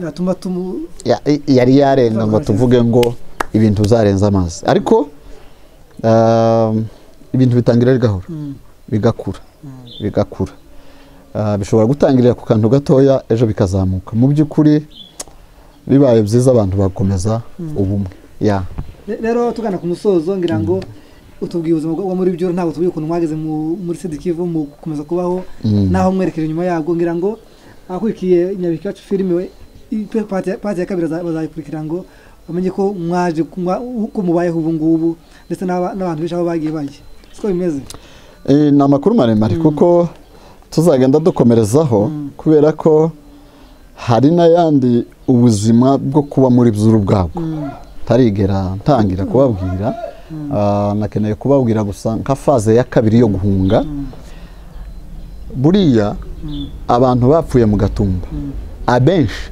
yatuma tumu ya- i- yari yarenga ngo tuvuge ngo ibintu zarenze amazi ariko um, ibintu bitangirira gahoro bigakura bigakura Ah, bishobora gutangirira ku kantu gatoya ejo bikazamuka mu by'ukuri bibaye byiza abantu bakomeza ubumwe ya Re- rero tugana ku musozo ngira ngo utubwiye ubuzima bwa muri byo ntabwo tubwiye ukuntu mwageze mu- muri sidikivu mu gukomeza kubaho Mm. naho mwerekera inyuma yabwo ngira ngo abakurikiye inyabiki yacu filime we i- pe- pati pati ya kabiri baza- bazayikurikira ngo bamenye ko mwaje ku- mwa- uko mubayeho ubu ngubu ndetse n'aba- n'abantu benshi aho bagiye bajya siko bimeze Eh, ni amakuru maremare kuko tuzagenda dukomerezaho kubera ko hari n'ayandi ubuzima bwo kuba muri by'uru bwabwo tarigera ntangira kubabwira Ah, nakeneye kubabwira gusa nka faze ya kabiri yo guhunga buriya abantu bapfuye mu gatumba abenshi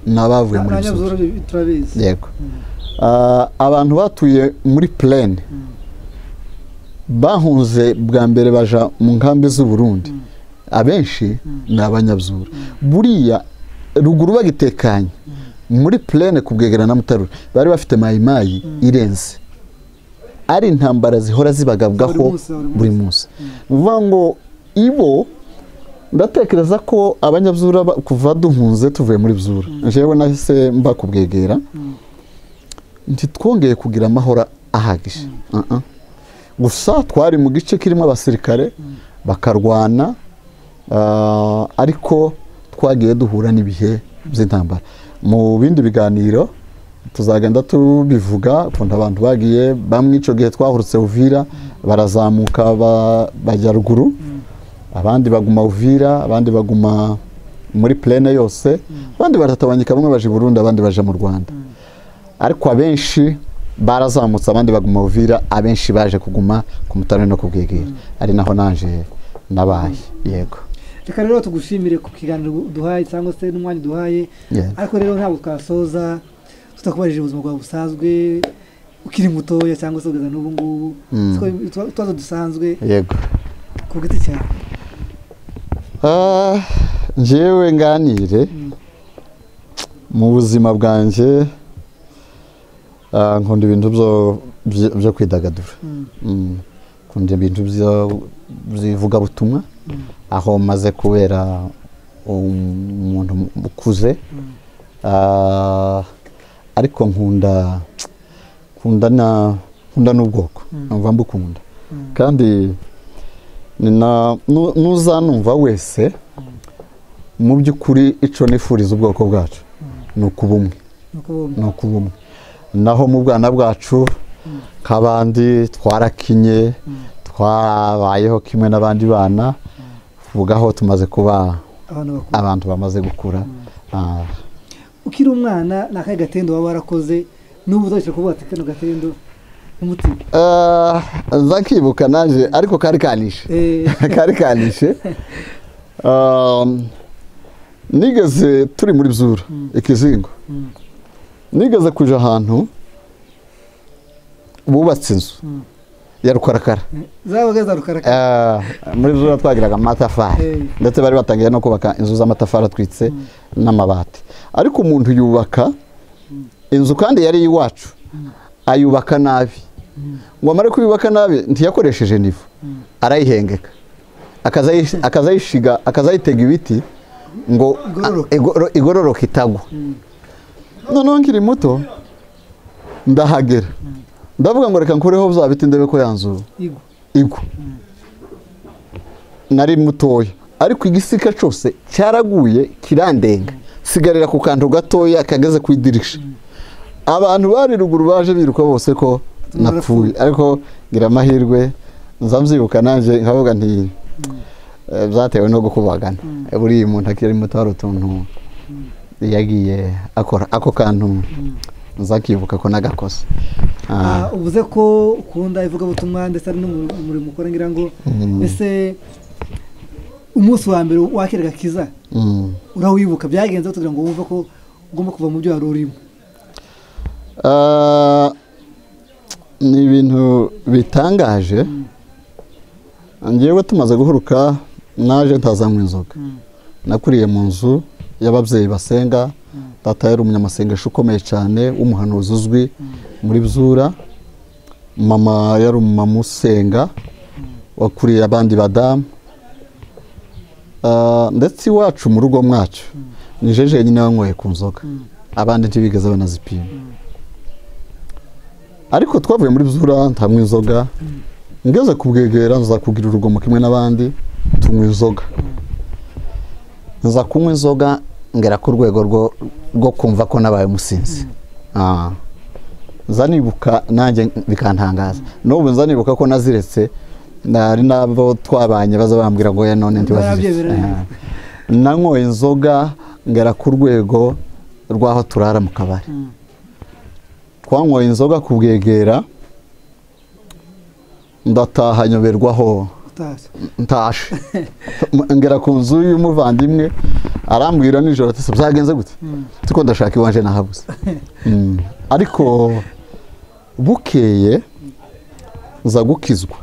ni abavuye muri by'uru abanyabuzura bi- turabizi yego Ah, abantu batuye muri plane bahunze bwa mbere baja mu nkambi z'u Burundi abenshi ni abanyabyura buriya ruguru bagitekanye muri plane ku bwegera na mutarura bari bafite mayimayi irenze ari intambara zihora zibagabwaho Buri munsi, buri munsi. buri munsi ni ukuvuga ngo ibo ndatekereza ko abanyabyura ba- kuva duhunze tuvuye muri byura jewe nahise mba ku bwegera ntitwongeye kugira amahoro ahagije Uh-uh. gusa twari mu gice kirimo abasirikare bakarwana ah, ariko twagiye duhura n'ibihe by'intambara mu bindi biganiro tuzagenda tubivuga ukuntu abantu bagiye bamwe icyo gihe twahurutse uvira barazamuka ba- bajya ruguru abandi baguma uvira abandi baguma muri plene yose abandi baratabanyika bamwe baje i burundi abandi baje mu rwanda ariko abenshi barazamutse abandi baguma uvira abenshi baje kuguma ku mutara no ku bwegera ari naho naje nabaye yego reka rero tugushimire ku kiganiro duhaye cyangwa se n'umwanya duhaye Yeah. ariko rero ntabwo twasoza tutakubarije ubuzima bwawe busanzwe ukiri mutoya cyangwa se kugeza n'ubu ngubu Mm. Siko utu- utubazo dusanzwe yego ku giti cyawe Ah, njyewe nganire mu buzima bwanjye ah, nkunda ibintu byo- byo byo kwidagadura Mm. Mm. nkunda ibintu byo- by'ivugabutumwa aho maze kubera umuntu ukuze Ah, ariko nkunda nkunda na nkunda n'ubwoko numva mbukunda kandi ni na nu- n'uzanumva wese mu by'ukuri icyo nifuriza ubwoko bwacu ni ukubumwe nuko bombi ni ukubumwe naho mu bwana bwacu nk'abandi twarakinye twabayeho kimwe n'abandi bana vugaho tumaze kuba abantu bakuru abantu bamaze gukura Ah, ukiri umwana ni akahe gatendo waba warakoze n'ubu uzakira kuvuga ati kano gatendo umutima Ah, nzakibuka nanjye ariko kari kanishe Eh, kari kanishe Um, nigeze turi muri byura ikizingo Mm. nigeze kuja ahantu bubatse inzu Mm. ya rukarakara zabaga za rukarakara Ah, muri byura twagiraga Eh. amatafari ndetse bari batangiye no kubaka inzu z'amatafari atwitse n'amabati ariko umuntu yubaka inzu kandi yari iwacu ayubaka nabi ngo amare kuyubaka nabi ntiyakoresheje nivo arayihengeka akazayi- akazayishiga akazayitega ibiti ngo Igororoke. igoro- igororoke itagwa noneho nkiri muto ndahagera ndavuga ngo reka nkureho bya biti ndebe ko yanzura igwa igwa nari mutoya ariko igisika cyose cyaraguye kirandenga sigarira ku kantu gatoya kageze ku idirisha abantu bari ruguru baje biruka bose ko napfuye ariko ngira amahirwe nza mbyibuka nanjye nkavuga nti eh, byatewe no gukubagana buriya umuntu akiri muto hari utuntu yagiye akora ako kantu nza kibuka ko nagakoze Ah. Ah, uvuze ko ukunda ivugabutumwa ndetse ari n'umurimo ukora ngira ngo ese umunsi wa mbere wakira gakiza Mm. urawibuka byagenze kugira ngo wumve ko ugomba kuva mu byo wari urimo Ah, ni ibintu bitangaje ngewe tumaze guhuruka naje ntazanywa inzoga nakuriye mu nzu y'ababyeyi basenga data yari umunyamasengesho ukomeye cyane w'umuhanuzi uzwi muri bzura mama yari umumama usenga wakuriye abandi badamu Ah, ndetse iwacu mu rugo mwacu ni jeje nyine wanyweye ku nzoga abandi ntibigeze banazipima ariko twavuye muri bzura ntanywa inzoga ngeze kubwegera nza kugira urugomo kimwe n'abandi tunywa inzoga nza kunywa inzoga ngera ku rwego rwo- rwo kumva ko nabaye umusinzi Ah. nza nibuka nanjye bikantangaza n'ubu nza nibuka ko naziretse nari nabo twabanye baza bambwira ngo ya none Narabyemera. ntibaziretse Ah. nanyoye inzoga ngera ku rwego rw'aho turara mu kabari twanyoye inzoga ku bwegera ndataha nyoberwaho utazi ntashe ngera ku nzu y'umuvandimwe arambwira nijoro ati "Se byagenze gute tuko ndashaka iwanje nahabuze Mm. ariko bukeye nza gukizwa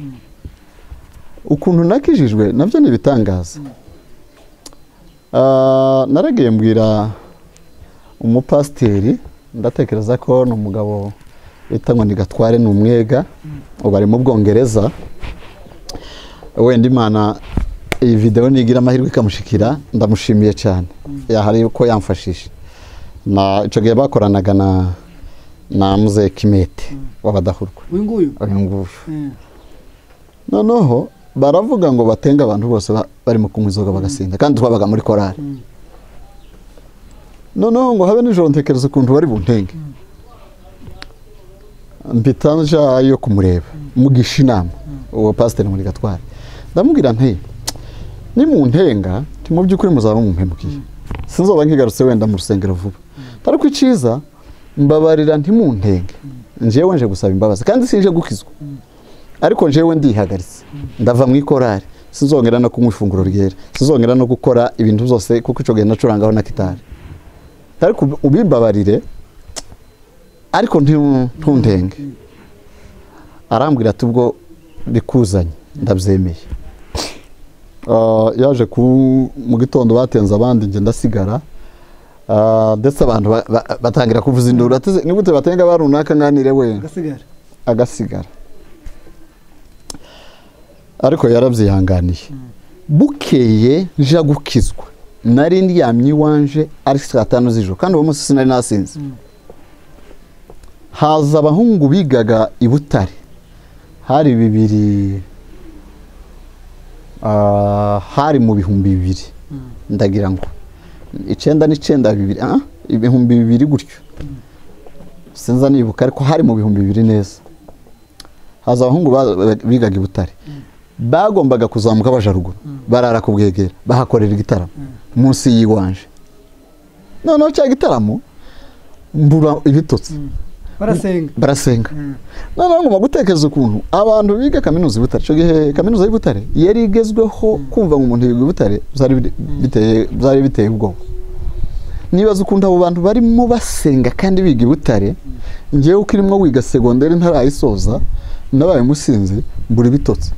ukuntu nakijijwe nabyo ni ibitangaza Ah, naragiye mbwira umupasiteri ndatekereza ko ni umugabo bita ngo ni gatware ni umwega ubu ari mu bwongereza wenda imana iyi videwo nigira amahirwe ikamushikira ndamushimiye cyane yahari ko yamfashije Na- icyo gihe bakoranaga na na muze kimete w'abadahurwa uyu nguyu uyu nguyu Eh, noneho baravuga ngo batenga abantu bose ba- barimo kunywa inzoga bagasinda kandi twabaga muri korari noneho ngo habe nijoro ntekereza ukuntu bari buntenge mpita nja yo kumureba mugisha inama uwo pasiteri muri gatware ndamubwira nti nimuntenga nti mu by'ukuri muzaba mumuhemukiye sinzoba nkigarutse wenda mu rusengero vuba ariko icyiza mbabarira ntimuntenge njewe nje gusaba imbabazi kandi sinje gukizwa ariko njyewe ndihagaritse ndava mu ikorari sinzongera no kunywa ifunguro ryera sinzongera no gukora ibintu byose kuko icyo gihe nacurangaho na kitari ariko ub- ubimbabarire ariko nti- ntundenge arambwira ati ubwo bikuzanye ndabyemeye Ah, yaje ku mu gitondo batenze abandi njye ndasigara Ah, ndetse abantu ba- ba- batangira kuvuza induru ati "Ni gute batenga ba runaka nganire we agasigara agasigara ariko yarabyihanganiye bukeye nja gukizwa nari ndyamye iwanje ari saa tanu z'ijoro kandi uwo munsi sinari nasinze haza abahungu bigaga i butare hari bibiri ah, hari mu bihumbi bibiri ndagira ngo icyenda n'icyenda bibiri ah, ibihumbi bibiri gutyo sinza nibuka ariko hari mu bihumbi bibiri neza haza abahungu ba- ba- bigaga i butare bagombaga kuzamuka baja ruguru barara ku bwegera bahakorera igitaramo munsi y'iwanje noneho cya gitaramo mbura ibitotsi barasenga barasenga noneho ngomba gutekereza ukuntu abantu biga kaminuza y'ibutare icyo gihe kaminuza y'ibutare yari igezweho kumva ngo umuntu yiga i butare byari biri- biteye byari biteye ubwoba nibaza ukuntu abo bantu barimo basenga kandi biga i butare ngewe uko irimo wiga segonderi ntarayisoza nabaye umusinzi mbura ibitotsi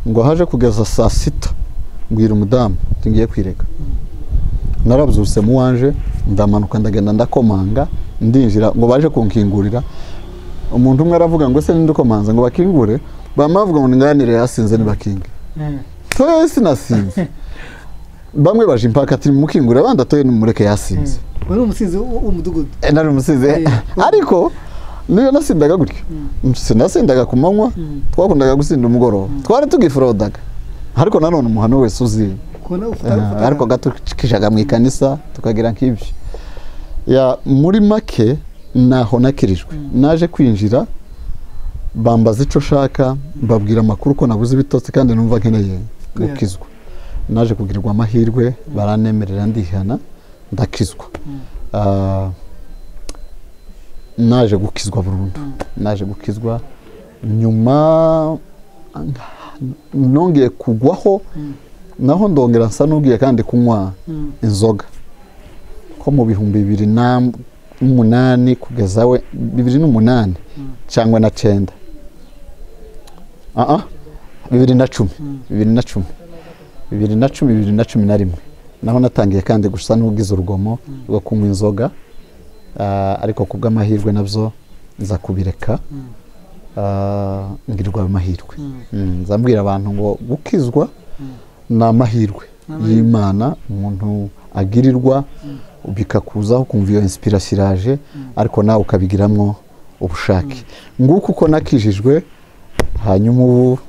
ngo haje kugeza saa sita mbwira umudamu ngiye kwireka narabyutse mu wanje ndamanuka ndagenda ndakomanga ndinjira ngo baje kunkingurira umuntu umwe aravuga ngo ese ninde ukomanza ngo bakingure bamwe bavuga ngo nganire yasinze ntibakinge toye sinasinze bamwe baje impaka ati mukingure abandi atoye nimureke yasinze wari umusizi w'umudugudu Eh, nari umusize ariko niyo nasindaga gutyo sinasindaga ku manywa twakundaga gusinda umugoroba twari tugiforodaga ariko nanone umuhano wese uzi kubona ufata Eh, ariko gatukishaga mu ikanisa tukagira nk'ibyo Ya, muri make naho nakirijwe naje kwinjira bambaza icyo nshaka mbabwira amakuru ko nabuze ibitotsi kandi numva nkeneye gukizwa naje kugirirwa amahirwe baranemerera ndihana ndakizwa Ah, naje gukizwa burundu naje gukizwa nyuma nongeye kugwaho naho ndongera nsa n'ubwiye kandi kunywa inzoga ko mu bihumbi bibiri na- n'umunani kugeza we bibiri n'umunani cyangwa na cyenda Ah, ah, bibiri na cumi bibiri na cumi bibiri na cumi bibiri na cumi na rimwe naho natangiye kandi gusa n'ubwiza urugomo rwo kunywa inzoga Ah, ariko ku bw'amahirwe nabyo nza kubireka Ah, ngirwa amahirwe Mm, nza mbwira abantu ngo gukizwa ni amahirwe y'imana umuntu agirirwa bikakuzaho ukumva iyo insipirasiraje ariko nawe ukabigiramwo ubushake nguko uko nakijijwe hanyuma ubu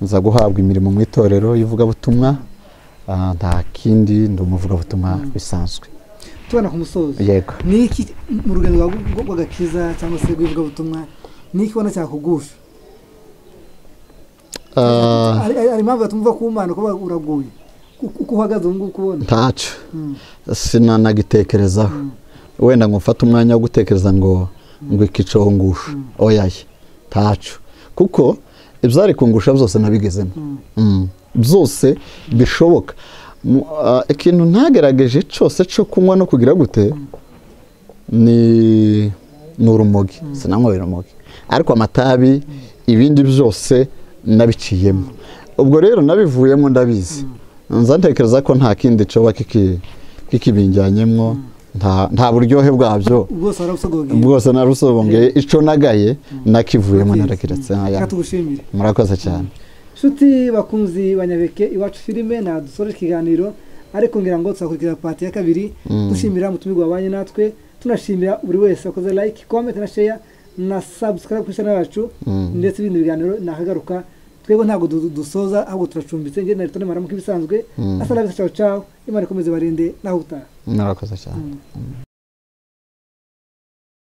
nza guhabwa imirimo mu itorero y'ivugabutumwa Ah, nta kindi ndi umuvugabutumwa bisanzwe tubona ku musozo yego ni iki mu rugendo rwawe rwo- rw'agakiza cyangwa se rw'ivugabutumwa ni iki ubona cyakugusha Ah, hari hari impamvu batumva ku mana kuba uraguye Uko- uko uhagaze ubu ngubu kubona ntacyo sinanagitekerezaho wenda ngo mfate umwanya wo gutekereza ngo ngo ikicaho ngusha oyaye ntacyo kuko ibyari kungusha byose nabigezemo Mm. byose bishoboka Mu- ah, ikintu ntagerageje cyose cyo kunywa no kugira gute ni ni urumogi sinanywa urumogi ariko amatabi ibindi byose nabiciyemo ubwo rero nabivuyemo ndabizi nza ntekereza ko nta kindi coba kiki- kikibinjyanyemo nta nta buryohe bwabyo bwose warabusogogeye bwose narusogongeye ico nagaye nakivuyemo narakiretse Aya, reka tugushimire murakoze cyane nshuti bakunzi banyabeke iwacu filime nta dusoreje ikiganiro ariko ngira ngo tuzakurikiza pati ya kabiri dushimira umutumirwa wabanye natwe tunashimira buri wese wakoze like comment na share na subscribe kuri channel yacu ndetse ibindi biganiro nakagaruka twebwe ntabwo du- dusoza ahubwo turacumbitse ngende na ritone maramuka ibisanzwe asalamu ciao ciao imana ikomeze barinde naho utaha murakoze cyane